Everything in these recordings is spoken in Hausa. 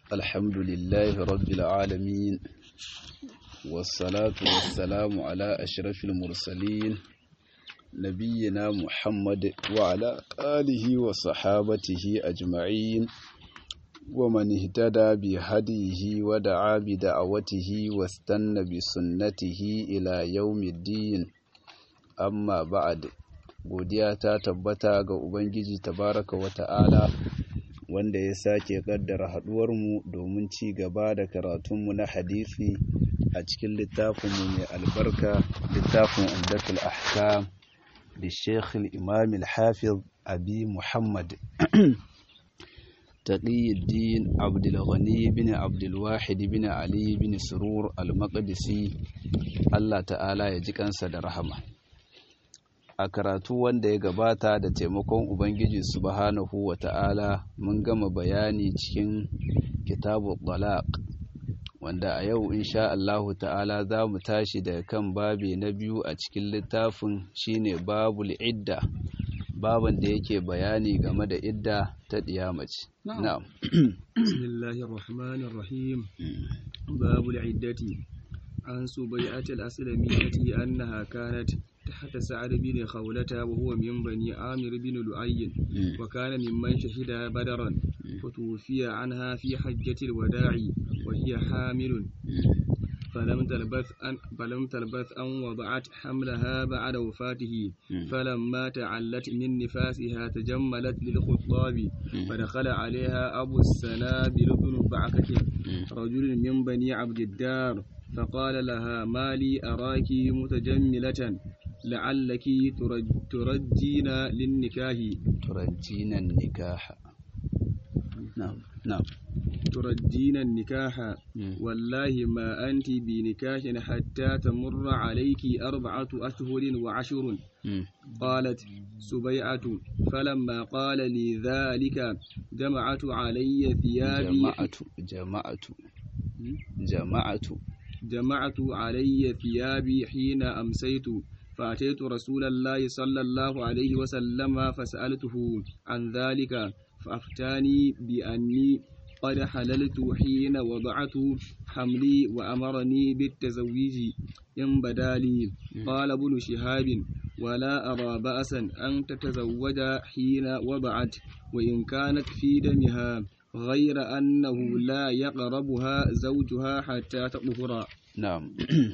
الحمد لله رب العالمين والصلاة والسلام على أشرف المرسلين نبينا محمد وعلى آله وصحابته أجمعين ومن اهتدى بهديه ودعا بدعوته واستنى بسنته إلى يوم الدين أما بعد godiya ta tabbata ga Ubangiji tabaraka wa ta'ala wanda ya sake kaddara haduwarmu domin ci gaba da karatunmu na hadisi a cikin littafinmu mai albarka littafin umdatul ahkam da sheikh imam al-hafiz abi muhammad taqiyuddin abdul ghani bin abdul wahid bin ali bin surur al-maqdisi Allah ta'ala ya ji kansa da rahama a karatu wanda ya gabata da taimakon Ubangiji subhanahu wa ta'ala mun gama bayani cikin kitabu talaq wanda a yau insha Allahu ta'ala za mu tashi daga kan babi na biyu a cikin littafin shine babul idda baban da yake bayani game da idda ta ɗiyamaci. na'am bismillahir rahmanir rahim babul iddati an subayyatul aslamiyyati annaha kanat تحت سعد بن خولة وهو من بني عامر بن لؤي وكان ممن شهد بدرا فتوفي عنها في حجة الوداع وهي حامل فلم تلبث أن فلم تلبث أن وضعت حملها بعد وفاته فلما تعلت من نفاسها تجملت للخطاب فدخل عليها أبو السنابل بن بعكة رجل من بني عبد الدار فقال لها ما لي أراك متجملة لعلك ترجين للنكاح ترجين النكاح نعم نعم ترجين النكاح والله ما أنت بنكاح حتى تمر عليك أربعة أشهر وعشر قالت سبيعة فلما قال لي ذلك جمعت علي ثيابي جمعت جمعت جمعت جمعت علي ثيابي حين أمسيت فأتيت رسول الله صلى الله عليه وسلم فسألته عن ذلك فأفتاني بأني قد حللت حين وضعت حملي وأمرني بالتزويج إن بدا لي قال ابن شهاب ولا أرى بأسا أن تتزوج حين وضعت وإن كانت في دمها غير أنه لا يقربها زوجها حتى تطهر نعم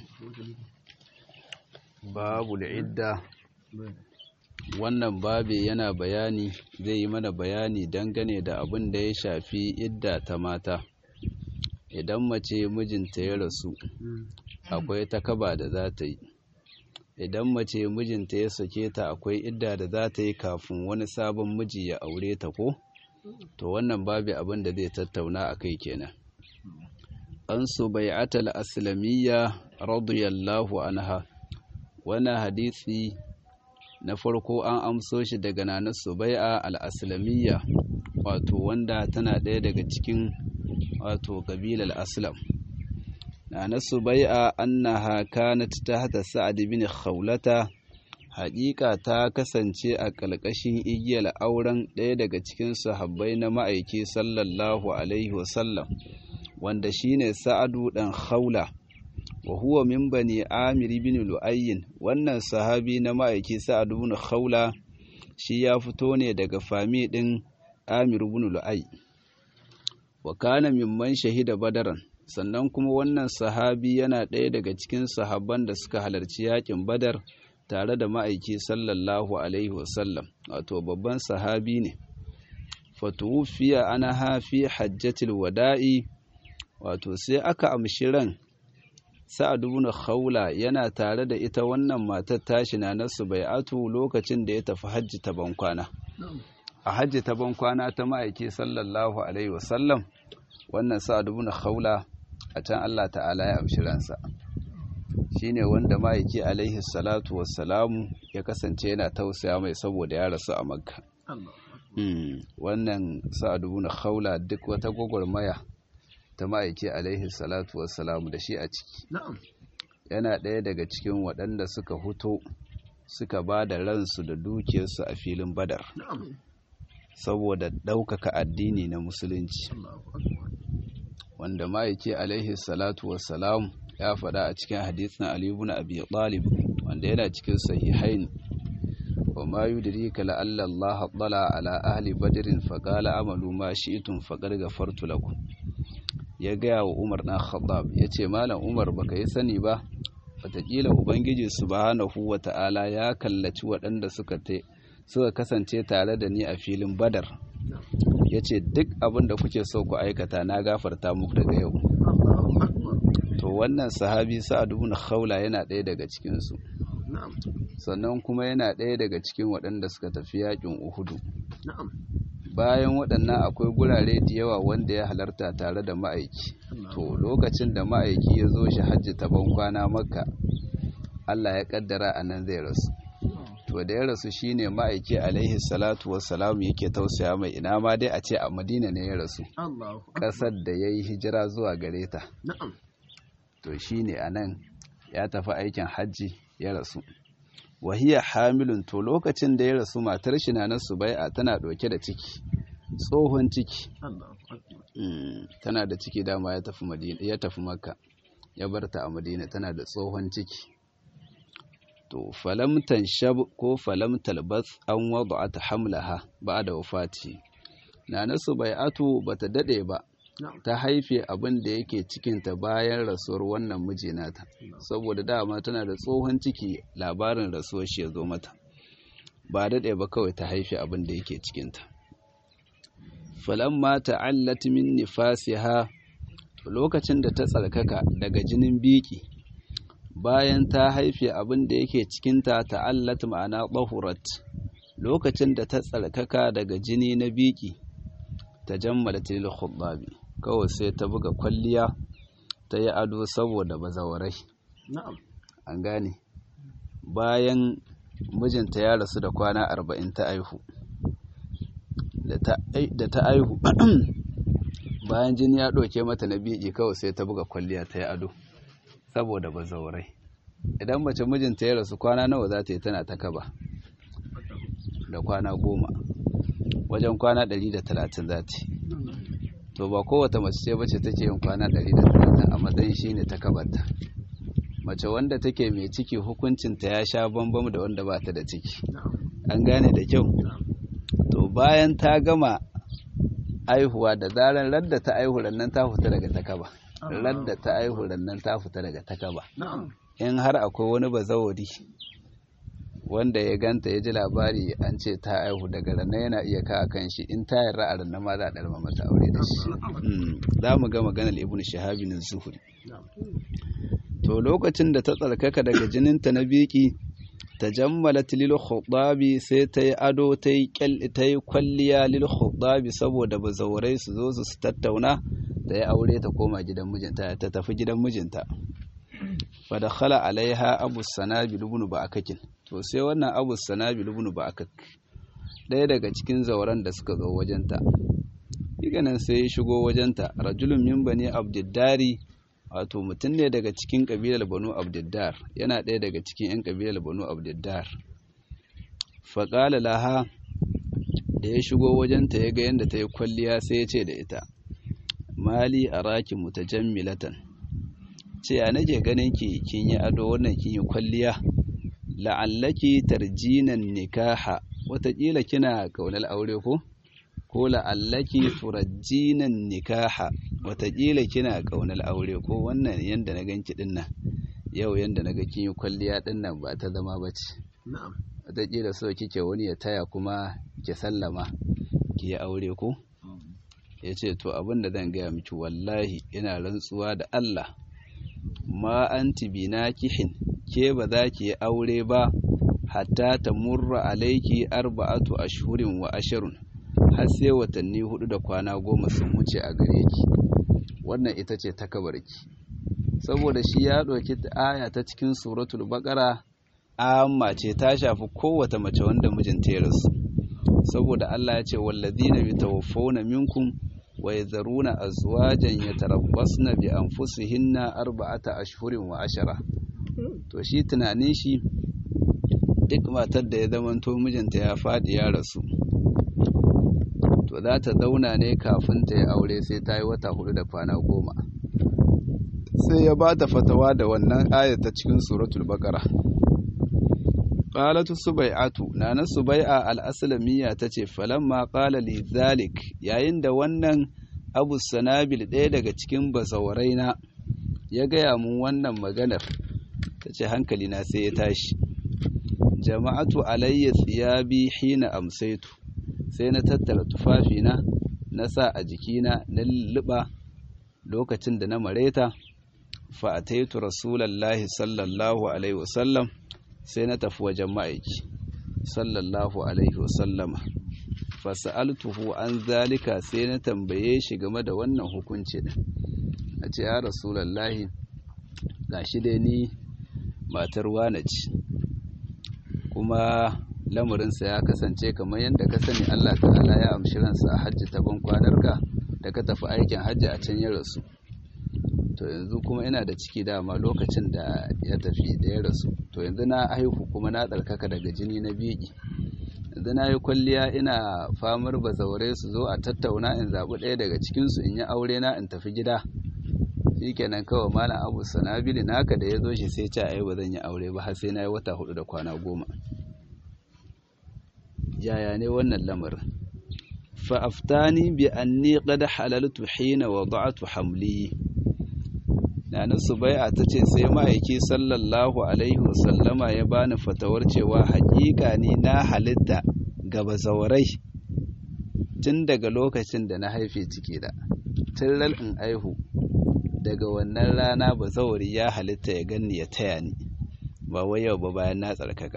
babu idda wannan babi yana bayani zai yi mana bayani dangane da abin da ya shafi idda ta mata idan mace mijinta ya rasu akwai takaba da za ta yi idan mace mijinta ya sake ta akwai idda da za ta yi kafin wani sabon miji ya aure ta ko to wannan babi abin da zai tattauna a kai kenan an su bai'atal aslamiyya radiyallahu anha wannan hadisi na farko an amso shi daga nanar subai'a al-aslamiyya wato wanda tana ɗaya daga cikin wato kabilar aslam nanar subai'a annaha kanat tahta sa'ad bin khawlata haƙiƙa ta kasance a ƙalƙashin igiyar auren ɗaya daga cikin sahabbai na ma'aiki sallallahu alaihi wasallam wanda shine sa'adu ɗan khawla wa huwa min bani amir bin lu'ayyin wannan sahabi na ma'aiki sa'ad ibn khawla shi ya fito ne daga fami din amir ibn lu'ay wa kana mimman shahida badaran sannan kuma wannan sahabi yana ɗaya daga cikin sahabban da suka halarci yakin badar tare da ma'aiki sallallahu alaihi wasallam wato babban sahabi ne fatuwufiya ana hafi hajjatul wada'i wato sai aka amshi ran sa'ad ibn khawla yana tare da ita wannan matar tashi na nasu bai'atu lokacin da ya tafi hajji ta bankwana a hajji ta bankwana ta ma'aiki sallallahu alaihi wasallam wannan sa'ad ibn khawla a can Allah ta'ala ya amshi ransa shine wanda ma'aiki alaihi salatu wassalamu ya kasance yana tausaya mai saboda ya rasu a makka wannan sa'ad ibn khawla duk wata gwagwarmaya ta ma'aiki alaihi salatu wassalamu da shi a ciki yana ɗaya daga cikin waɗanda suka huto suka ba da ransu da dukiyarsu a filin badar saboda ɗaukaka addini na musulunci wanda ma'aiki alaihi salatu wassalam ya faɗa a cikin hadisin Ali ibn Abi Talib wanda yana cikin sahihain wa ma yudrika la alla Allah tala ala ahli badrin fa qala amalu ma shi'tum faqad ghafartu lakum ya gaya wa Umar dan Khattab yace malam Umar baka yi sani ba wataƙila ubangiji subhanahu wata'ala ya kallaci waɗanda suka te suka kasance tare da ni a filin badar ya ce duk abin da kuke so ku aikata na gafarta muku daga yau to wannan sahabi sa'ad ibn khawla yana ɗaya daga cikinsu sannan kuma yana ɗaya daga cikin waɗanda suka tafi yakin uhudu bayan waɗannan akwai gurare da yawa wanda ya halarta tare da ma'aiki to lokacin da ma'aiki ya zo shi hajji ta kwana makka allah ya kaddara a nan zai rasu to da ya rasu shine ma'aiki alaihi salatu wassalam yake tausaya mai ina ma dai a ce a madina ne ya rasu ƙasar da ya yi hijira zuwa gare ta to shine a nan ya tafi aikin hajji ya rasu wahiya hamilun to lokacin da ya rasu matar shi na nasu bai'a tana ɗauke da ciki tsohon ciki tana da ciki dama ya tafi madina ya tafi makka ya barta a madina tana da tsohon ciki to falam tanshab ko falam talbas an wada'at hamlaha ba'da wafati na nasu bai'atu bata dade ba ta haife abin da yake cikinta bayan rasuwar wannan miji nata saboda dama tana da tsohon ciki labarin rasuwar shi ya zo mata ba daɗe ba kawai ta haife abin da yake cikinta falamma ta'allat min nifasiha lokacin da ta tsarkaka daga jinin biki bayan ta haife abin da yake cikinta ta'allat ma'ana bahurat lokacin da ta tsarkaka daga jini na biki ta jammala tilil khuddabi kawai sai ta buga kwalliya ta yi ado saboda bazawarai an gane bayan mijinta ya rasu da kwana arba'in ta aihu da ta aihu bayan jini ya ɗauke mata na biƙi kawai sai ta buga kwalliya ta yi ado saboda bazawarai idan mace mijinta ya rasu kwana nawa za ta yi tana ta kaba da kwana goma wajen kwana ɗari da talatin za ta yi to ba kowace mace ce bace take yin kwana 130 a matsayin shine ta kabarta mace wanda take mai ciki hukuncinta ya sha bambam da wanda ba ta da ciki an gane da kyau to bayan ta gama aihuwa da zaran radda ta aihu nan ta fita daga takaba radda ta aihu nan ta fita daga takaba in har akwai wani bazawari wanda ya ganta ya ji labari an ce ta aihu daga ranar yana iya kawo kan shi in ta yarda a ranar ma za a ɗarma mata aure da shi za mu ga maganar ibn shahabi na zuhuri to lokacin da ta tsarkaka daga jininta na biki ta jammala lil khudabi sai ta yi ado ta yi ta yi kwalliya lil khudabi saboda bazaurai su zo su tattauna ta yi aure ta koma gidan mijinta ta tafi gidan mijinta fa dakhala alaiha abu sanabil ibn ba'akakin to sai wannan abu sanabil ibn ba'akak ɗaya daga cikin zauren da suka zo wajenta nan sai ya shigo wajenta rajulun min bani abdiddari wato mutum ne daga cikin kabilar banu abdiddar yana ɗaya daga cikin 'yan kabilar banu abdiddar faƙala laha da ya shigo wajenta ya ga yadda ta yi kwalliya sai ya ce da ita mali a raki mutajammilatan ce ya nake ganin ki kin yi ado wannan kin yi kwalliya la'allaki tarjinan nikaha wataƙila kina kaunar aure ko ko la'allaki turajjinan nikaha wataƙila kina kaunar aure ko wannan yanda na ganki din nan yau yanda na ga kin yi kwalliya din nan ba ta zama bace na'am wataƙila so kike wani ya taya kuma ki sallama ki yi aure ko ya ce to abin da zan gaya miki wallahi ina rantsuwa da Allah ma anti binakihin ke ba za ki yi aure ba hatta ta murra alaiki arba'atu ashhurin wa ashirun har sai watanni hudu da kwana goma sun wuce a gare ki wannan ita ce takabarki saboda shi ya ɗauki aya ta cikin suratul baqara amma ce ta shafi kowace mace wanda mijinta ya rasu saboda Allah ya ce wallazina yatawaffawna minkum wa yadharuna azwajan yatarabbasna bi anfusihinna arba'ata ashhurin wa ashara to shi tunanin shi duk matar da ya zamanto mijinta ya faɗi ya rasu to za ta zauna ne kafin ta yi aure sai ta yi wata hudu da kwana goma sai ya ba ta fatawa da wannan ayat ta cikin suratul baqara qalatu subai'atu nana subai'a al-aslamiyya tace falamma qala li zalik yayin da wannan abu sanabil ɗaya daga cikin bazawaraina ya gaya mun wannan maganar tace hankali na sai ya tashi jama'atu alayya thiyabi hina amsaitu sai na tattara tufafina na sa a jikina na lulluɓa lokacin da na mareta fa ataitu rasulallahi sallallahu alaihi wasallam sai na tafi wajen ma'aiki sallallahu alaihi wasallama fasa'altuhu an zalika sai na tambaye shi game da wannan hukunci din a ce ya rasulallahi gashi dai ni matar wane ce kuma lamarinsa ya kasance kamar yadda ka sani Allah ta'ala ya amshi ransa a hajji ta ban kwanarka da ka tafi aikin hajji a can ya rasu to yanzu kuma ina da ciki dama lokacin da ya tafi da ya rasu to yanzu na haihu kuma na tsarkaka daga jini na biki yanzu na yi kwalliya ina famar bazaure su zo a tattauna in zaɓi ɗaya daga cikinsu in yi aure na in tafi gida shi kenan kawai malam abu sanabili naka da ya zo shi sai ce ai ba zan yi aure ba har sai na yi wata hudu da kwana goma yaya ne wannan lamarin fa aftani bi anni qad halaltu hina wada'tu hamli Nana Subai'a ta ce sai ma'aiki sallallahu Alaihi wasallama ya bani fatawar cewa haƙiƙa ni na halitta ga bazaurai tun daga lokacin da na haife ciki da tun ral in aihu daga wannan rana bazauri ya halitta ya ganni ya taya ni ba wai yau ba bayan na tsarkaka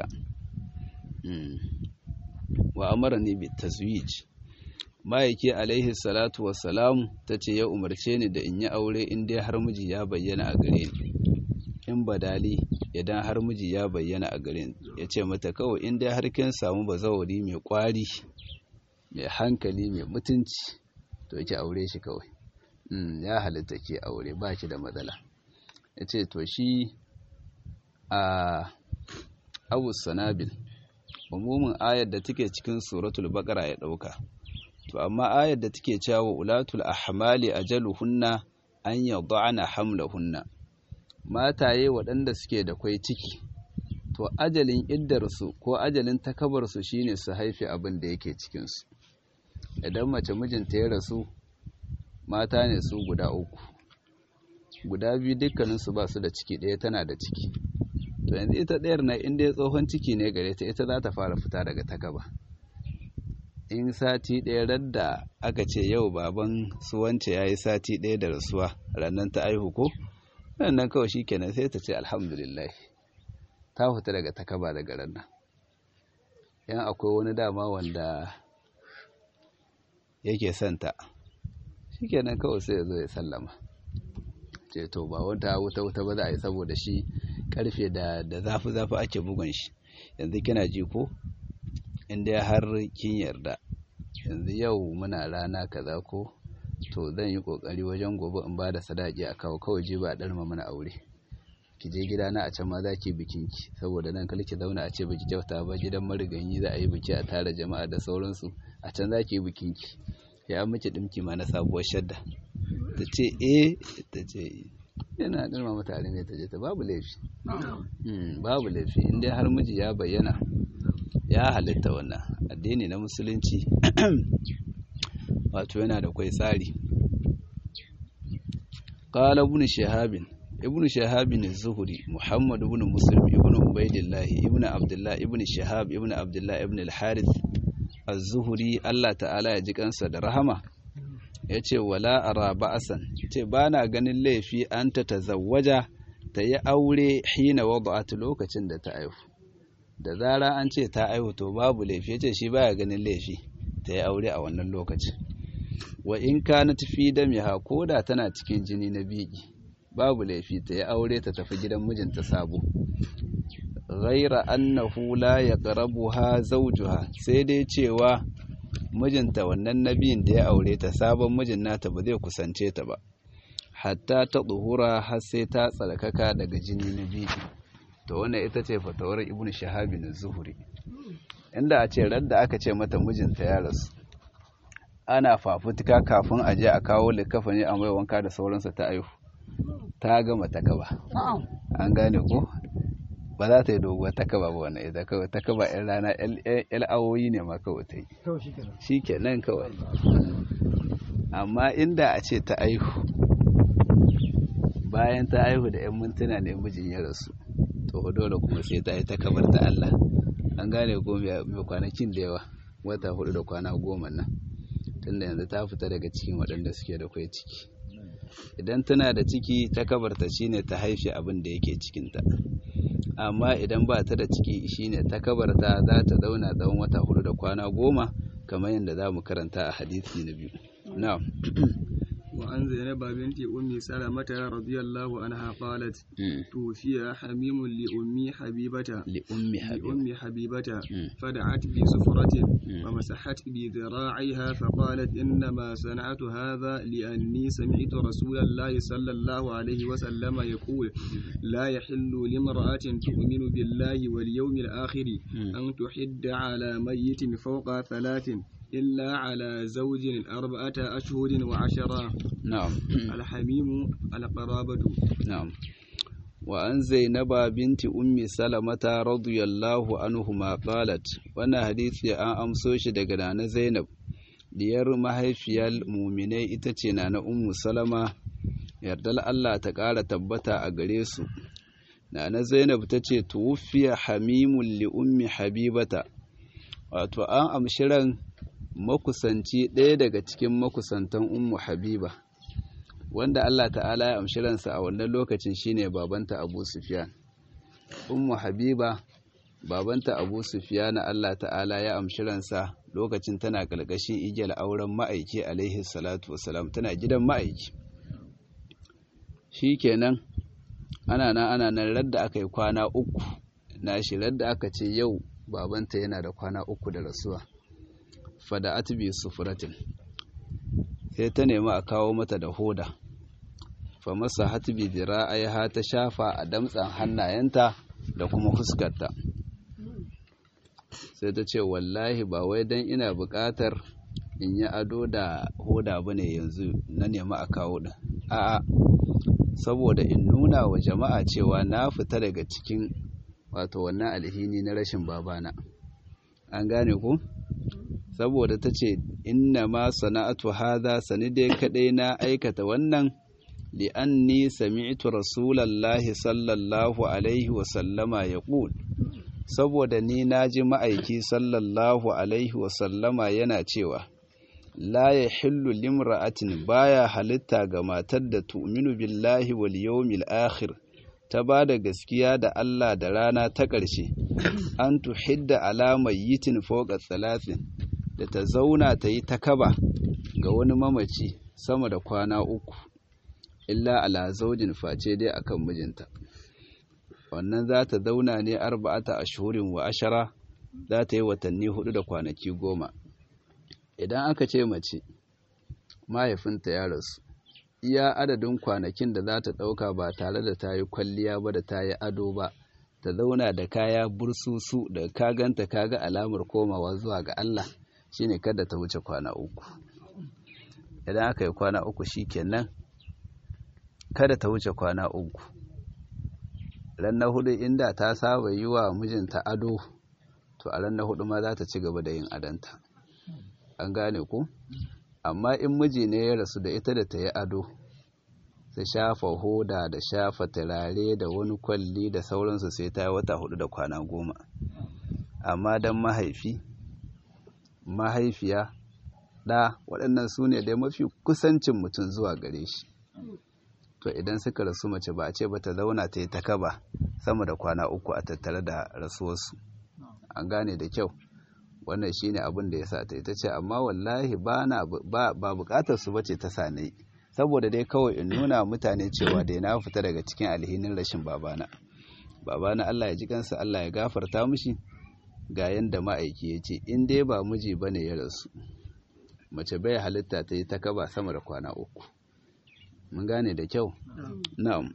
wa amara ni bi tazwij ma'aiki alaihi salatu wassalam ta ce ya umarce ni da in yi aure in dai har miji ya bayyana a gare ni in badali idan har miji ya bayyana a gare ni ya ce mata kawai in dai har kin samu bazawari mai kwari mai hankali mai mutunci to ki aure shi kawai ya halitta ke aure ba ki da matsala ya ce to shi a abu sanabil umumin ayar da take cikin suratul baqara ya dauka to amma ayar da take cewa ulatul ahmali ajaluhunna an yad'ana hamlahunna mataye waɗanda suke da kwai ciki to ajalin iddarsu ko ajalin takabarsu shine su haifi abin da yake cikinsu idan mace mijinta ya rasu mata ne su guda uku guda biyu dukkaninsu ba su da ciki ɗaya tana da ciki to yanzu ita ɗayar na inda ya tsohon ciki ne gare ta ita za ta fara fita daga takaba in sati ɗaya radda aka ce yau baban su wance ya yi sati ɗaya da rasuwa rannan ta aihu ko nan kawai shi kenan sai ta ce alhamdulillah ta fita daga takaba daga rannan yan akwai wani dama wanda yake santa shi kenan kawai sai ya zo ya sallama ce to ba wata wuta wuta ba za a yi saboda shi karfe da zafi zafi ake bugun shi yanzu kina ji ko inda har kin yarda yanzu yau muna rana kaza ko to zan yi kokari wajen gobe in ba da sadaki a kawo kawai je ba a ɗarma mana aure ki je gida na a can ma za ki bikin ki saboda nan kar ki zauna a ce baki kyauta ba gidan mariganyi za a yi biki a tara jama'a da sauransu a can za ki yi bikin ki ya miki dimki ma na sabuwar shadda ta ce eh ta ce yana ɗarma mata ne ta je ta babu laifi babu laifi in dai har miji ya bayyana ya halitta wannan addini na musulunci wato yana da kwai tsari qala ibn shihab ibn shihab az-zuhri muhammad ibn muslim ibn ubaydillah ibn abdullah ibn shihab ibn abdullah ibn al-harith az-zuhri Allah ta'ala ya ji kansa da rahama yace wala ara ba'san yace bana ganin laifi an ta tazawwaja ta yi aure hina wada'at lokacin da ta aihu da zara an ce ta aihu to babu laifi yace shi baya ganin laifi ta yi aure a wannan lokacin wa in kanat fi damiha koda tana cikin jini na biki babu laifi ta yi aure ta tafi gidan mijinta sabo ghaira annahu la yaqrabuha zawjuha sai dai cewa mijinta wannan nabiyin da ya aure ta sabon mijin nata ba zai kusance ta ba hatta ta tsuhura har sai ta tsarkaka daga jini na biki to wannan ita ce fatawar ibnu shahabi na zuhuri inda a ce radda aka ce mata mijinta ya rasu ana fafutuka kafin a je a kawo likafani a mai wanka da sauransa ta aihu ta gama ta kaba an gane ko ba za ta yi doguwar ta kaba ba wannan ita kawai ta kaba yan rana yan awoyi ne ma kawai ta yi shi ke nan kawai amma inda a ce ta aihu bayan ta aihu da yan mintuna ne mijin ya rasu to dole kuma sai ta yi ta kabar ta Allah an gane ko mai kwanakin da yawa wata hudu da kwana goma nan tunda yanzu ta fita daga cikin waɗanda suke da kwai ciki idan tana da ciki ta kabarta shine ta haife abin da yake cikinta amma idan ba ta da ciki shine ta kabarta za ta zauna tsawon wata hudu da kwana goma kamar yadda za mu karanta a hadisi na biyu na'am وعن زينب بنت أم سلمة رضي الله عنها قالت توفي حميم لأمي حبيبة لأم حبيبة لأم حبيبة فدعت بسفرة ومسحت بذراعيها فقالت إنما صنعت هذا لأني سمعت رسول الله صلى الله عليه وسلم يقول لا يحل لامرأة تؤمن بالله واليوم الآخر أن تحد على ميت فوق ثلاث إلا على زوج أربعة أشهر وعشرة نعم الحميم القرابة نعم وأن زينب بنت أم سلمة رضي الله عنهما قالت وانا حديث أن أمسوش دقنا زينب diyar mahaifiyar muminai ita ce na na ummu salama yardar Allah ta ƙara tabbata a gare su na na zainab ta ce tuwufiya hamimun li ummi habibata wato an amshi ran makusanci ɗaya daga cikin makusantan ummu habiba wanda Allah ta'ala ya amshi ransa a wannan lokacin shine babanta abu sufyan ummu habiba babanta abu sufyan Allah ta'ala ya amshi ransa lokacin tana kalkashin igiyar auren ma'aiki alaihi salatu wasalam tana gidan ma'aiki shikenan ana nan ana nan radda aka yi kwana uku na shi radda aka ce yau babanta yana da kwana uku da rasuwa fada atibi sufuratin sai ta nemi a kawo mata da hoda fa masa hatibi dira'aiha ta shafa a damtsan hannayenta da kuma fuskarta sai ta ce wallahi ba wai dan ina buƙatar in yi ado da hoda bane yanzu na nemi a kawo din a'a saboda in nuna wa jama'a cewa na fita daga cikin wato wannan alhini na rashin babana an gane ku saboda ta ce inna ma sana'atu hadha sani dai kadai na aikata wannan li'anni sami'tu rasulallahi sallallahu alaihi wa sallama yaqul saboda ni naji ma'aiki sallallahu alaihi wa sallama yana cewa la yahillu limra'atin baya halitta ga matar da tu'minu billahi wal yawmil akhir ta ba da gaskiya da Allah da rana ta ƙarshe an tuhidda alamar yitin foka talatin da ta zauna ta yi ta kaba ga wani mamaci sama da kwana uku illa ala zaujin face dai akan mijinta wannan za ta zauna ne arba'ata ashhurin wa ashara za ta yi watanni hudu da kwanaki goma idan aka ce mace mahaifinta ya rasu iya adadin kwanakin da za ta ɗauka ba tare da ta yi kwalliya ba da ta yi ado ba ta zauna da kaya bursusu da kaganta kaga alamar komawa zuwa ga Allah shine kada ta wuce kwana uku idan aka yi kwana uku shikenan kada ta wuce kwana uku ran na hudu inda ta saba yi wa mijinta ado to a ran na hudu ma za ta ci gaba da yin adanta an gane ku amma in miji ne ya rasu da ita da ta yi ado ta shafa hoda da shafa turare da wani kwalli da sauransu sai ta yi wata hudu da kwana goma amma don mahaifi mahaifiya ɗa waɗannan su ne dai mafi kusancin mutum zuwa gare shi to idan suka rasu mace ba a ce ba ta zauna ta yi ta kaba sama da kwana uku a tattare da rasuwarsu an gane da kyau wannan shine abin da ya sa ta ita ce amma wallahi ba na ba bukatar su bace ta sane saboda dai kawai in nuna mutane cewa dai na fita daga cikin alhinin rashin babana babana Allah ya ji kansa Allah ya gafarta mishi ga yanda ma'aiki ya ce in dai ba miji bane ya rasu mace bai halitta ta yi ta kaba sama da kwana uku mun gane da kyau na'am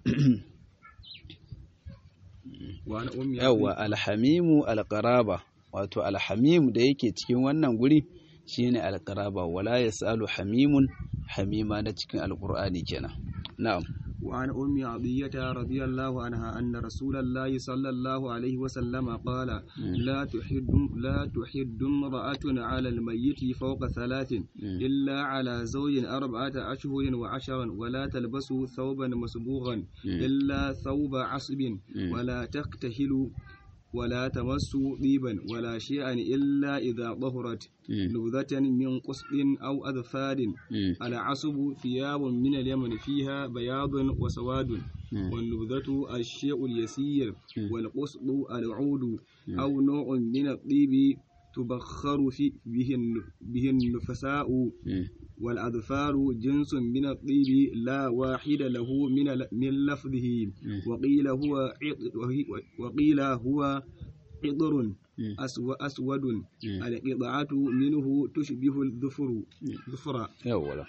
yawwa alhamimu alqaraba wato alhamim da yake cikin wannan guri shine alqaraba wala yasalu hamimun hamima na cikin alqur'ani kenan na'am وعن أم عطية رضي الله عنها أن رسول الله صلى الله عليه وسلم قال لا تحد لا تحد امرأة على الميت فوق ثلاث إلا على زوج أربعة أشهر وعشرا ولا تلبس ثوبا مسبوغا إلا ثوب عصب ولا تقتهل ولا تمس طيبا ولا شيئا إلا إذا ظهرت نبذة من قصب أو أذفار العصب ثياب من اليمن فيها بياض وسواد والنبذة الشيء اليسير والقصب العود أو نوع من الطيب تبخر في به به النفساء والأظفار جنس من الطيب لا واحد له من من لفظه وقيل هو وقيل هو قطر أسود القطعة منه تشبه الظفر ظفر يولا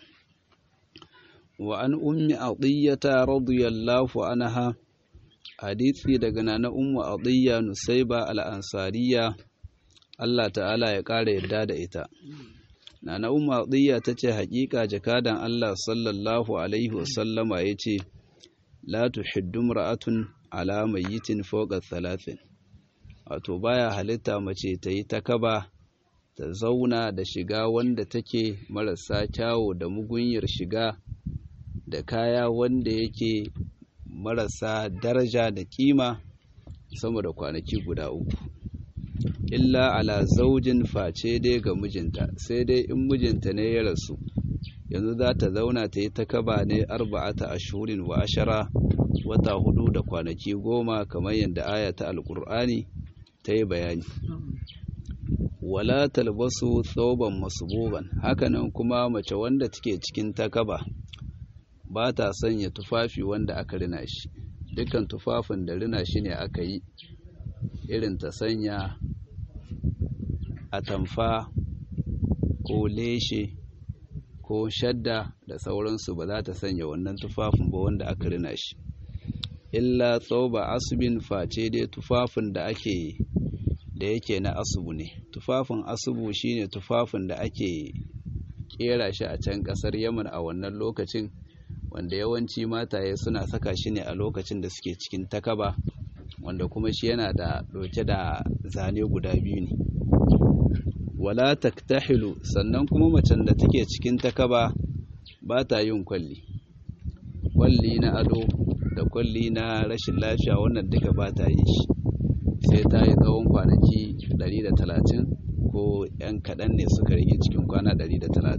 وعن أم عطية رضي الله عنها حديثي دغنا na ummu adiyya nusaiba al-ansariya Allah ta'ala ya ƙara yadda da ita Nana Umma Adiyya ta ce haƙiƙa jakadan Allah sallallahu Alaihi wasallama ya ce, La tuhiddu ra'atun ala mayyitin fawqa thalathin Wato baya halitta mace ta yi takaba ta zauna da shiga wanda take marasa kyawo da mugunyar shiga da kaya wanda yake marasa daraja da kima sama da kwanaki guda uku. illa ala zaujin face dai ga mijinta sai dai in mijinta ne ya rasu yanzu za ta zauna ta yi ta kaba ne arba'ata ashurin wa ashara wata hudu da kwanaki goma kamar yadda aya ta alkur'ani ta yi bayani wala talbasu thawban masbuban hakanan kuma mace wanda take cikin takaba ba ta sanya tufafi wanda aka rina shi dukkan tufafin da rina shi ne aka yi irin ta sanya atamfa ko leshe ko shadda da sauransu ba za ta sanya wannan tufafin ba wanda aka rina shi illa tsoba asibin face dai tufafin da ake da yake na asubu ne tufafin asubu shine tufafin da ake kera shi a can kasar yaman a wannan lokacin wanda yawanci mataye suna saka shi ne a lokacin da suke cikin takaba wanda kuma shi yana da ɗauke da zane guda biyu ne wala taktahilu sannan kuma macen da take cikin takaba ba ta yin kwalli kwalli na ado da kwalli na rashin lafiya wannan duka ba ta yi shi sai ta yi tsawon kwanaki 130 ko 'yan kaɗan ne suka rage cikin kwana 130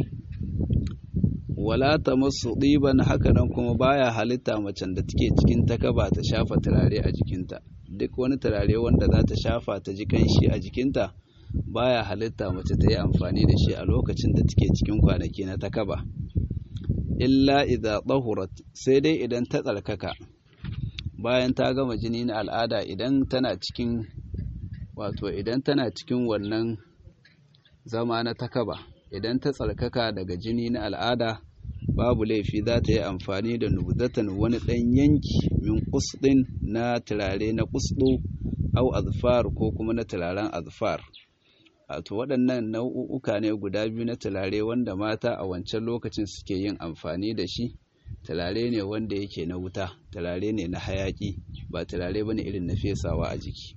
wala ta masu ɗiban hakanan kuma baya halitta macen da take cikin takaba ta shafa turare a jikinta duk wani turare wanda za ta shafa ta ji kanshi a jikinta baya halitta mace ta yi amfani da shi a lokacin da take cikin kwanaki na takaba illa idza tahurat sai dai idan ta tsarkaka bayan ta gama jini na al'ada idan tana cikin wato idan tana cikin wannan zama na takaba idan ta tsarkaka daga jini na al'ada babu laifi za ta yi amfani da nubzatan wani ɗan yanki min kusɗin na turare na kusɗo au azfar ko kuma na turaren azfar wato waɗannan nau'uka ne guda biyu na turare wanda mata a wancan lokacin suke yin amfani da shi turare ne wanda yake na wuta turare ne na hayaƙi ba turare ba ne irin na fesawa a jiki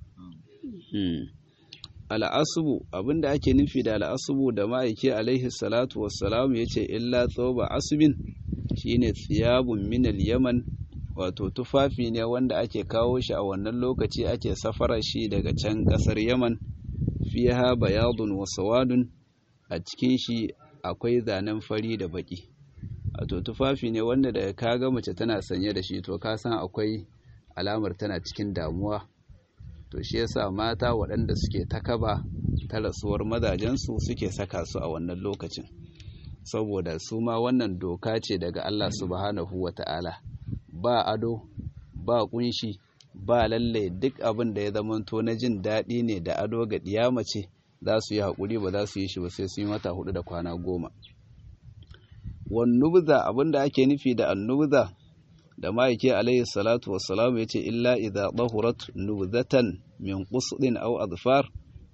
al'asubu abinda ake nufi da al'asubu da ma'aiki alaihi salatu wassalamu ya ce illa tsoba asubin shine tsiyabun minal yaman wato tufafi ne wanda ake kawo shi a wannan lokaci ake safara shi daga can ƙasar yaman fiha bayadun wa sawadun a cikin shi akwai zanen fari da baki wato tufafi ne wanda daga kaga mace tana sanye da shi to ka san akwai alamar tana cikin damuwa to shi yasa mata waɗanda suke takaba ta rasuwar mazajensu suke saka su a wannan lokacin saboda su ma wannan doka ce daga Allah subhanahu wata'ala ba ado ba kunshi ba lalle duk abin da ya zamanto na jin daɗi ne da ado ga ɗiya mace za su yi haƙuri ba za su yi shi ba sai su yi mata hudu da kwana goma wannubza abin da ake nufi da annubza da ma'aike alayhi salatu wassalam ya ce illa idza dahurat nubzatan min qusdin aw adfar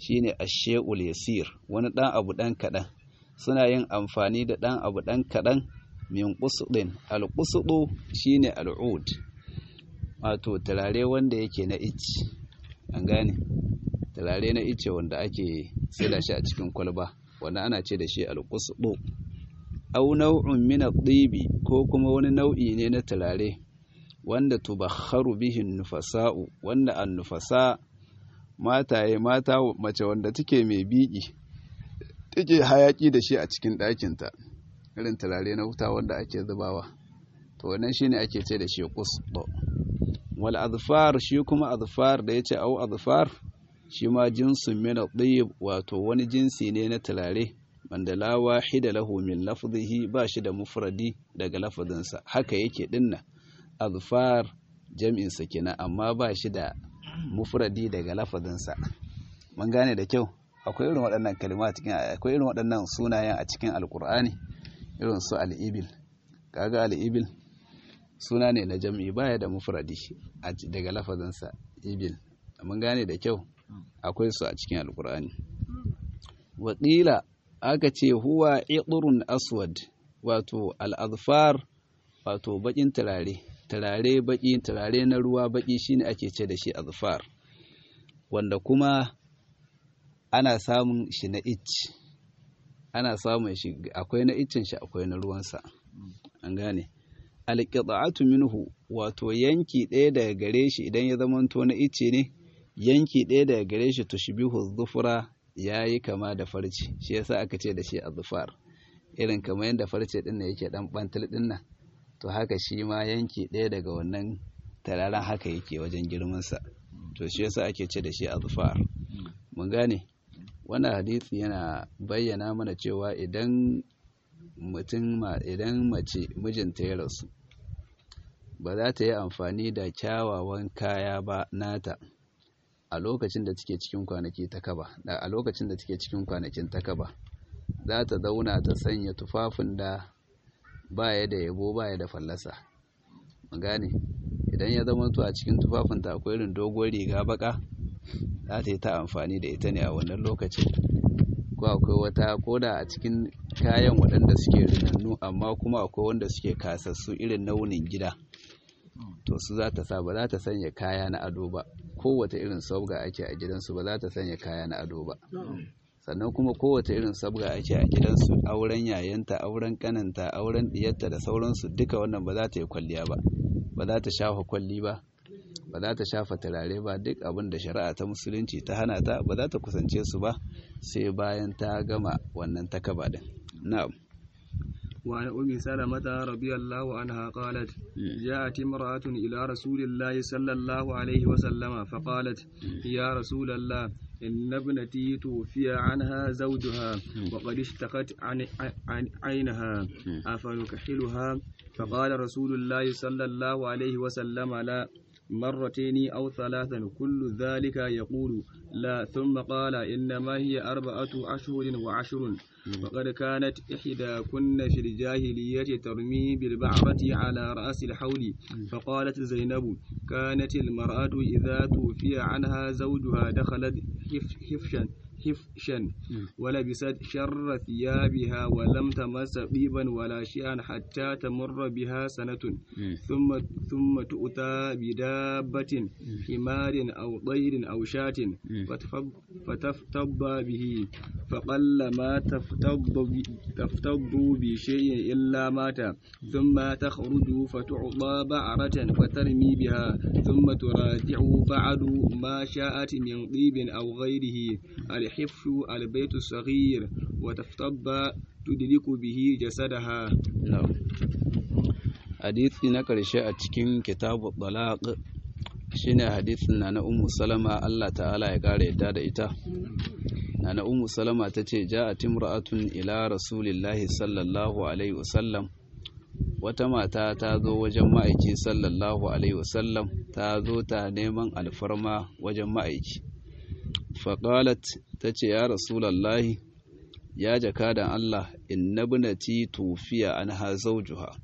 shine ashe'ul yasir wani ɗan abu ɗan kaɗan suna yin amfani da ɗan abu ɗan kaɗan min ƙusudin alƙusudu shine al'ud wato turare wanda yake na ice an gane turare na ice wanda ake saida shi a cikin kwalba wanda ana ce da shi alƙusudu au nau'un min at-tibi ko kuma wani nau'i ne na turare wanda tubakharu bihi nufasa'u wanda an-nufasa mataye mata mace wanda take mai biki take hayaki da shi a cikin ɗakinta irin turare na wuta wanda ake zubawa to wannan shine ake ce da shi qusdo wal azfar shi kuma azfar da yace au azfar shi ma jinsun min at-tayyib wato wani jinsi ne na turare wanda la wahida lahu min lafzihi ba shi da mufradi daga lafzinsa haka yake dinna azfar jam'in sa kenan amma ba shi da mufradi daga lafzinsa mun gane da kyau akwai irin waɗannan kalma cikin akwai irin waɗannan sunayen a cikin alkur'ani irin su al-ibil kaga al-ibil suna ne na jam'i baya da mufradi daga lafazinsa ibil mun gane da kyau akwai su a cikin alkur'ani waƙila aka ce huwa iqrun aswad wato al-azfar wato bakin turare turare baki turare na ruwa baki shine ake ce da shi azfar wanda kuma ana samun shi na ich ana samun shi akwai na iccen shi akwai na ruwansa an gane alqita'atu minhu wato yanki ɗaya daga gare shi idan ya zamanto na icce ne yanki ɗaya daga gare shi tushbihu dhufra yayi kama da farce shi yasa aka ce da shi azfar irin kamar yadda farce din nan yake dan bantal din nan to haka shi ma yanki ɗaya daga wannan tararen haka yake wajen girman sa to shi yasa ake ce da shi azfar mun gane wannan hadisi yana bayyana mana cewa idan mutum idan mace mijinta ya rasu ba za ta yi amfani da kyawawan kaya ba nata a lokacin da take cikin kwanaki ta kaba da a lokacin da take cikin kwanakin ta kaba za ta zauna ta sanya tufafin da baya da yabo baya da fallasa mun gane idan ya zama to a cikin tufafin ta akwai irin doguwar riga baka za ta yi ta amfani da ita ne a wannan lokacin ko akwai wata koda a cikin kayan waɗanda suke rinannu amma kuma akwai wanda suke kasassu irin naunin gida to su za ta sa ba za ta sanya kaya na ado ba kowace irin sabga ake a gidansu ba za ta sanya kaya na ado ba sannan kuma kowace irin sabga ake a gidansu auren yayanta auren kananta auren diyarta da sauransu duka wannan ba za ta yi kwalliya ba ba za ta shafa kwalli ba ba za ta shafa turare ba duk abin da shari'a ta musulunci ta hana ta ba za ta kusance su ba sai bayan ta gama wannan takaba din na'am وعن أم سلمة رضي الله عنها قالت جاءت امرأة إلى رسول الله صلى الله عليه وسلم فقالت يا رسول الله إن ابنتي توفي عنها زوجها وقد اشتقت عن, عن عينها أفنكحلها فقال رسول الله صلى الله عليه وسلم لا مرتين أو ثلاثا كل ذلك يقول لا ثم قال إنما هي أربعة أشهر وعشر وقد كانت إحداكن في الجاهلية ترمي بالبعرة على رأس الحول فقالت زينب كانت المرأة إذا توفي عنها زوجها دخلت حفشا حفشا ولبست شر ثيابها ولم تمس طيبا ولا شيئا حتى تمر بها سنة ثم ثم تؤتى بدابة حمار أو طير أو شاة فتفتض به فقل ما تفتض تفتض بشيء إلا مات ثم تخرج فتعطى بعرة فترمي بها ثم تراجع بعد ما شاءت من طيب أو غيره الحفش البيت الصغير وتفتض تدرك به جسدها hadisi na ƙarshe a cikin kitabu talaq shine hadisin na na ummu salama Allah ta'ala ya ƙara yadda da ita na na ummu salama ta ce ja'at imra'atun ila rasulillahi sallallahu alaihi wasallam wata mata ta zo wajen ma'aiki sallallahu alaihi wasallam ta zo ta neman alfarma wajen ma'aiki faƙalat ta ce ya rasulallahi ya jakadan Allah inna binati tufiya an ha zaujuha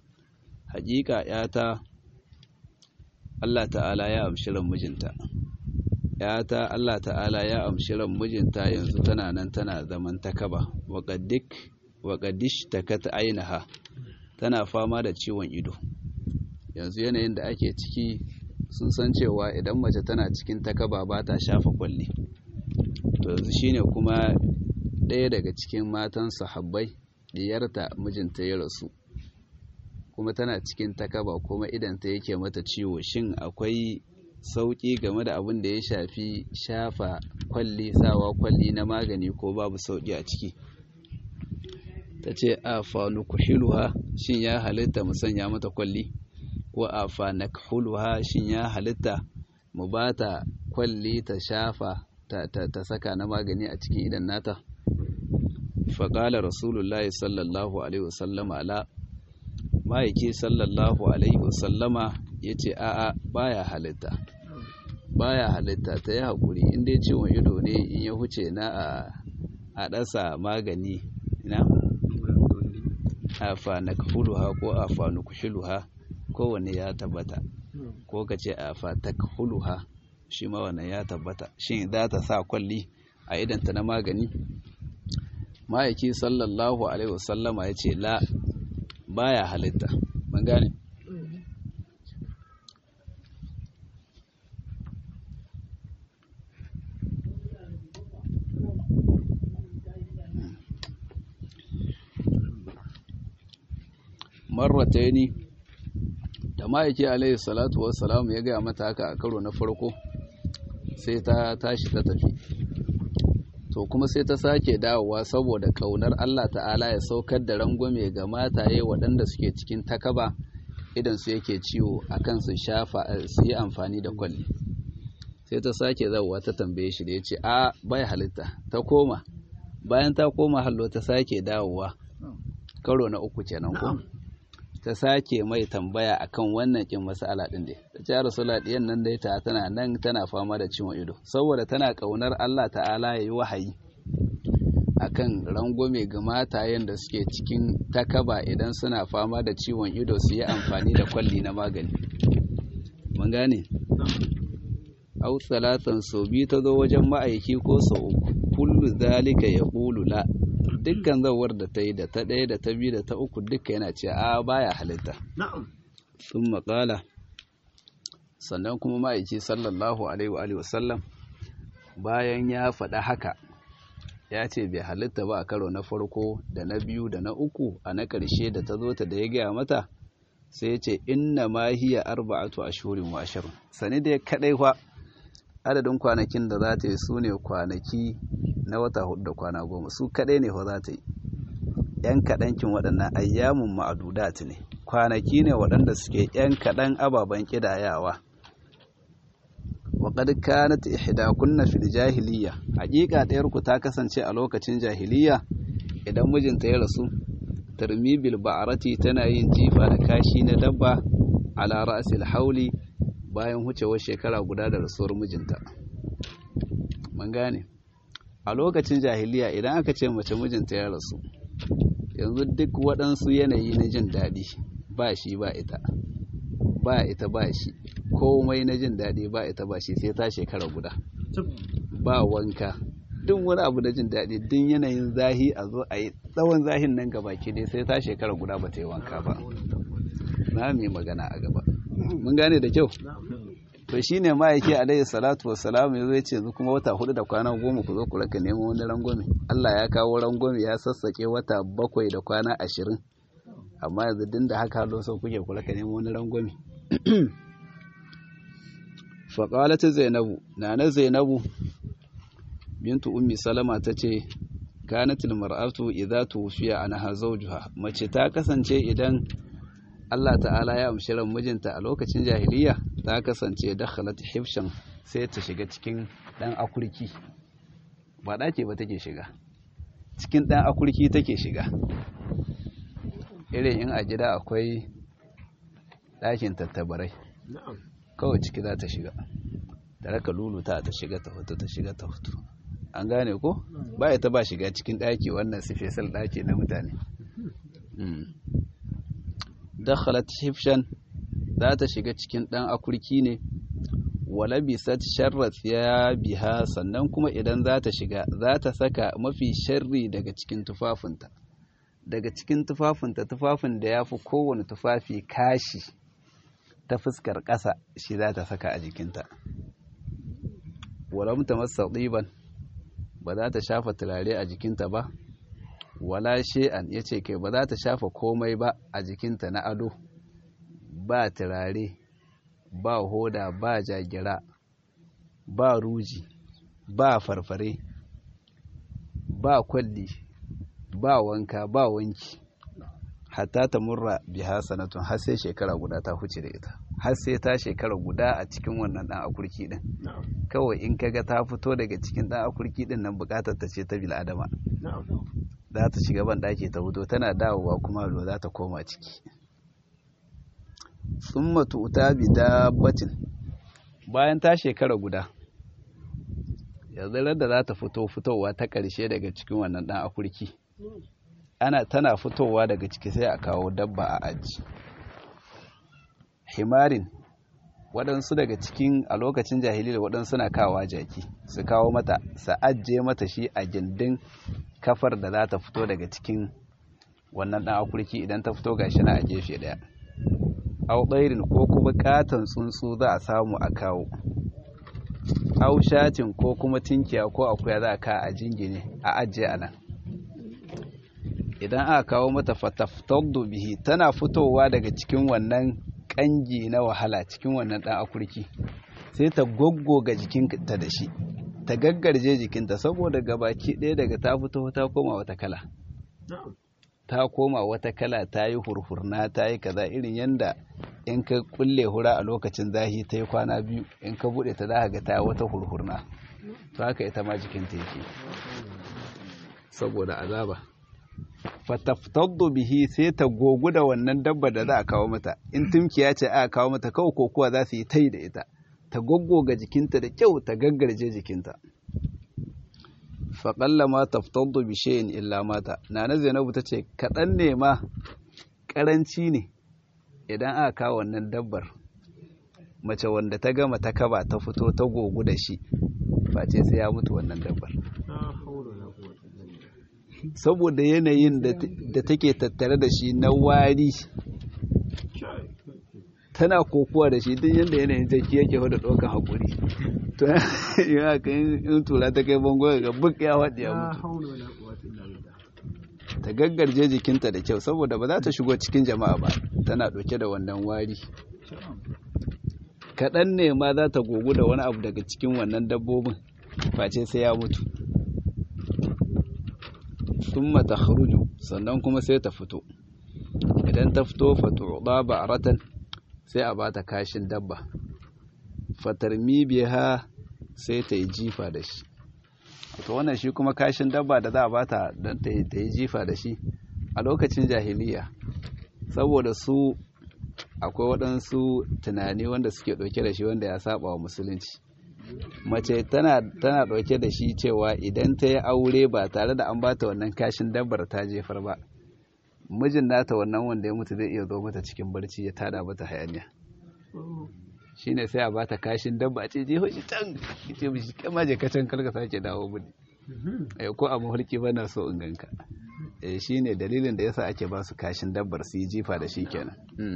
haƙiƙa ‘yata Allah ta'ala ya amshi ran mijinta yata Allah ta'ala ya amshi ran mijinta yanzu tana nan tana zaman takaba waƙaddik waƙaddish takat ainaha tana fama da ciwon ido yanzu yanayin da ake ciki sun san cewa idan mace tana cikin takaba ba ta shafa kwalli to yanzu shine kuma ɗaya daga cikin matan sahabbai diyarta mijinta ya rasu kuma tana cikin takaba kuma idanta yake mata ciwo shin akwai sauƙi game da abin da ya shafi shafa kwalli sawa kwalli na magani ko babu sauƙi a ciki ta ce a fanukuhiluha shin ya halitta mu sanya mata kwalli ko a fanakhuluha shin ya halitta mu ba ta kwalli ta shafa ta, ta, ta saka na magani a cikin idan nata faƙalar rasulullahi sallallahu alaihi wasallama ala ma'aiki sallallahu alaihi wasallama ya ce a'a baya halitta baya halitta ta yi haƙuri inda ciwon ido ne in ya huce na a ɗasa magani na afa na kahuluha ko afa na kushiluha kowane ya tabbata ko ka ce afa ta kahuluha shi ma wannan ya tabbata shin za ta sa kwalli a idanta na magani ma'aiki sallallahu alaihi wasallama ya ce la baya halitta ban gane marrataini da ma'aiki alaihi salatu wassalam ya gaya mata haka a karo na farko sai ta tashi ta tafi to kuma sai ta sake dawowa saboda kaunar Allah ta'ala ya saukar da rangwame ga mataye waɗanda suke cikin takaba idan su yake ciwo akan su shafa su yi amfani da kwalli sai ta sake zawowa ta tambaye shi da ya ce a bai halitta ta koma bayan ta koma hallo ta sake dawowa karo na uku kenan ko ta sake mai tambaya akan wannan kin masala din dai ta ce rasula diyan nan dai ta tana nan tana fama da ciwon ido saboda tana kaunar Allah ta'ala yayi wahayi akan rangwame ga matayen da suke cikin takaba idan suna fama da ciwon ido su yi amfani da kwalli na magani mun gane au salatan so bi ta zo wajen ma'aiki ko sau uku kullu zalika yaqulu la dukkan zawar da ta yi da ta ɗaya da ta biyu da ta uku duka yana ce a baya halitta sun maƙala sannan kuma ma'aiki sallallahu alaihi wa sallam bayan ya faɗa haka ya ce bai halitta ba a karo na farko da na biyu da na uku a na ƙarshe da ta zo ta da ya gaya mata sai ce inna ma hiya arba'atu ashhurin wa ashrun sani dai kadai fa adadin kwanakin da za ta yi su ne kwanaki na wata hudu da kwana goma su kadai ne fa za ta yi yan kaɗankin waɗannan ayyamun ma'adudat ne kwanaki ne waɗanda suke yan kaɗan ababen ƙidayawa waƙad kanat ihdakunna fil jahiliya haƙiƙa ɗayar ku ta kasance a lokacin jahiliya idan mijinta ya rasu tarmi bil ba'arati tana yin jifa da kashi na dabba ala ra'sil hauli bayan hucewar shekara guda da rasuwar mijinta mun gane a lokacin jahiliya idan aka ce mace mijinta ya rasu yanzu duk waɗansu yanayi na jin daɗi ba shi ba ita ba ita ba shi komai na jin daɗi ba ita ba shi sai ta shekara guda ba wanka duk wani abu da jin daɗi duk yanayin zahi a zo a yi tsawon zahin nan gaba ke dai sai ta shekara guda ba ta yi wanka ba na mai magana a gaba mun gane da kyau to shine ma'aiki alaihi salatu wassalam ya zo ya ce yanzu kuma wata hudu da kwana goma ku zo ku raka neman wani rangwame Allah ya kawo rangwame ya sassake wata bakwai da kwana ashirin amma yanzu din da haka lo so kuke ku raka neman wani rangwame faƙalat zainabu nana zainabu bintu ummi salama ta ce kanatil mar'atu idza tufiya anha zawjuha mace ta kasance idan Allah ta'ala ya amshi ran mijinta a lokacin jahiliya ta kasance dakhalat hifshan sai ta shiga cikin dan akurki ba dake ba take shiga cikin dan akurki take shiga irin in a gida akwai ɗakin tattabarai kawai ciki za ta shiga da raka luluta ta shiga ta fito ta shiga ta fito an gane ko ba ta ba shiga cikin ɗaki wannan su fesal ɗaki na mutane dakhalat hifshan za ta shiga cikin ɗan akurki ne wala bisat sharrat ya biha sannan kuma idan za ta shiga za ta saka mafi sharri daga cikin tufafinta daga cikin tufafinta tufafin da ya fi kowane tufafi kashi ta fuskar ƙasa shi za ta saka a jikinta wala muta masa ɗiban ba za ta shafa turare a jikinta ba wala she'an ya ce kai ba za ta shafa komai ba a jikinta na ado ba turare ba hoda ba jagira ba ruji ba farfare ba kwalli ba wanka ba wanki hatta ta murra biha sanatun har sai shekara guda ta huce da ita har sai ta shekara guda a cikin wannan dan akurki din kawai in kaga ta fito daga cikin dan akurki din nan bukatar ta ce ta bil adama za ta shiga ban daki ta fito tana dawowa kuma lo za ta koma ciki summa tu'ta bi dabbatin bayan ta shekara guda yanzu da za ta fito fitowa ta ƙarshe daga cikin wannan dan akurki ana tana fitowa daga ciki sai a kawo dabba a aji himarin waɗansu daga cikin a lokacin jahiliya waɗansu na kawa jaki su kawo mata su ajiye mata shi a gindin kafar da za ta fito daga cikin wannan ɗan akurki idan ta fito gashi na a gefe ɗaya au ɗairin ko kuma katon tsuntsu za a samu a kawo au shatin ko kuma tinkiya ko akuya za a ka a jingine a ajiye a nan idan aka kawo mata fataftaddu bihi tana fitowa daga cikin wannan kangi na wahala cikin wannan dan akurki sai ta goggoga jikinta da shi ta gaggarje jikinta saboda gabaki ɗaya daga ta fito ta koma wata kala ta koma wata kala ta yi hurhurna ta yi kaza irin yanda in ka kulle hura a lokacin zahi ta yi kwana biyu in ka buɗe ta za ga ta yi wata hurhurna to haka ita ma jikinta yake saboda azaba fataftaddu bihi sai ta gogu da wannan dabba da za a kawo mata in tumkiya ce aka kawo mata kawai kokuwa za su yi tai da ita ta goggoga jikinta da kyau ta gaggarje jikinta faƙalla ma taftaddu bi shay'in illa mata nana zainabu ta ce kaɗan ne ma ƙaranci ne idan aka kawo wannan dabbar mace wanda ta gama ta kaba ta fito ta gogu da shi face sai ya mutu wannan dabbar saboda yanayin da take tattare da shi na wari tana kokowa da shi duk yadda yanayin jaki yake wadda ɗaukan haƙuri to yi haka in tura ta kai bango ga buk ya waɗi ya mutu ta gaggarje jikinta da kyau saboda ba za ta shigo cikin jama'a ba tana ɗauke da wannan wari kaɗan ne ma za ta gogu da wani abu daga cikin wannan dabbobin face sai ya mutu thumma takhruju sannan kuma sai ta fito idan ta fito fatu'da ba'ratan sai a bata kashin dabba fatarmi biha sai ta yi jifa da shi to wannan shi kuma kashin dabba da za a bata don ta yi jifa da shi a lokacin jahiliya saboda su akwai waɗansu tunani wanda suke ɗauke da shi wanda ya saba wa musulunci mace tana tana ɗauke da shi cewa idan ta yi aure ba tare da an bata wannan kashin dabbar ta jefar ba mijin nata wannan wanda ya mutu zai iya zo mata cikin barci ya tada mata hayaniya shine sai a bata kashin dabba ce je hoshi can ce mishi kama je kacan kalka sake dawo mini eh ko a mafarki bana so in ganka eh shine dalilin da yasa ake ba su kashin dabbar su yi jifa da shi kenan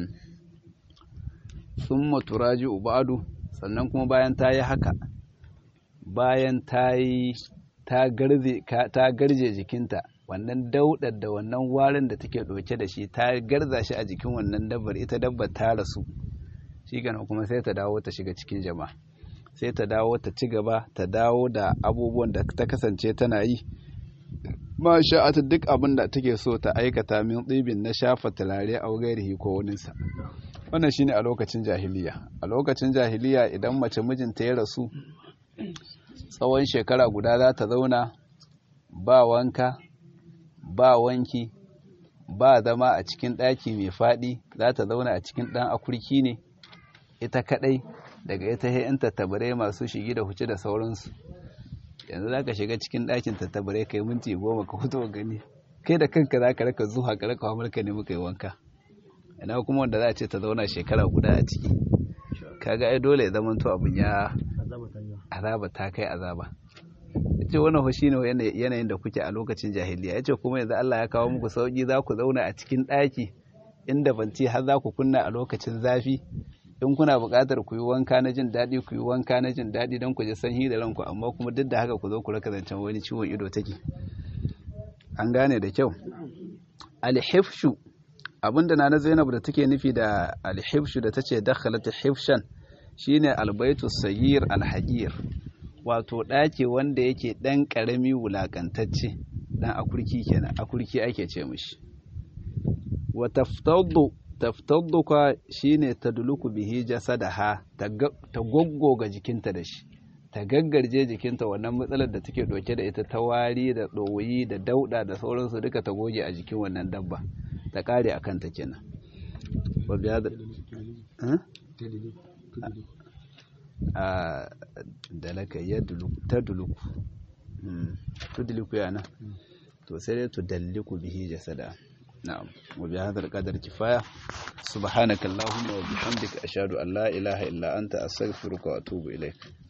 summa turaji'u ba'du sannan kuma bayan ta yi haka bayan ta yi ta garje jikinta wannan daudar da wannan warin da take ɗauke da shi ta garza shi a jikin wannan dabbar ita dabbar ta rasu shi gana kuma sai ta dawo ta shiga cikin jama'a sai ta dawo ta ci gaba ta dawo da abubuwan da ta kasance tana yi ma sha'ata duk abin da take so ta aikata min tsibin na shafa turare a gairihi ko waninsa wannan shine a lokacin jahiliya a lokacin jahiliya idan mace mijinta ya rasu tsawon shekara guda za ta zauna ba wanka ba wanki ba zama a cikin ɗaki mai faɗi za ta zauna a cikin ɗan akurki ne ita kaɗai daga ita yan tattabarai masu shigi da huce da sauransu yanzu za ka shiga cikin ɗakin tattabarai kai minti goma ka fito gani kai da kanka za ka raka zuwa ka raka wa ne muka yi wanka ina kuma wanda za a ce ta zauna shekara guda a ciki kaga ai dole ya zama to abin ya azaba ta kai azaba yace wannan fa shine yanayin da kuke a lokacin jahiliya yace kuma yanzu Allah ya kawo muku sauki za ku zauna a cikin ɗaki inda banci har za ku kunna a lokacin zafi in kuna buƙatar ku yi wanka na jin daɗi ku yi wanka na jin daɗi don ku ji sanyi da ranku amma kuma duk da haka ku zo ku raka zancen wani ciwon ido take an gane da kyau alhifshu abinda na zainab da take nufi da alhifshu da tace dakhalat hifshan shine albaitu sayyir alhajir wato ɗaki wanda yake ɗan ƙarami wulakantacce dan akurki kenan akurki ake ce mishi wa taftaddu taftaddu ka shine tadluku bihi jasadaha ta goggoga jikinta da shi ta gaggarje jikinta wannan matsalar da take doke da ita ta wari da ɗoyi da dauɗa da sauransu duka ta goge a jikin wannan dabba ta kare a kanta kenan ba biya da a dalaka ya ta duluku tuduluku yana to sai dai tudalliku bihi jasada na'am wa bi hadha al-qadar kifaya subhanaka allahumma wa bihamdika ashhadu an la ilaha illa anta astaghfiruka wa atubu ilaik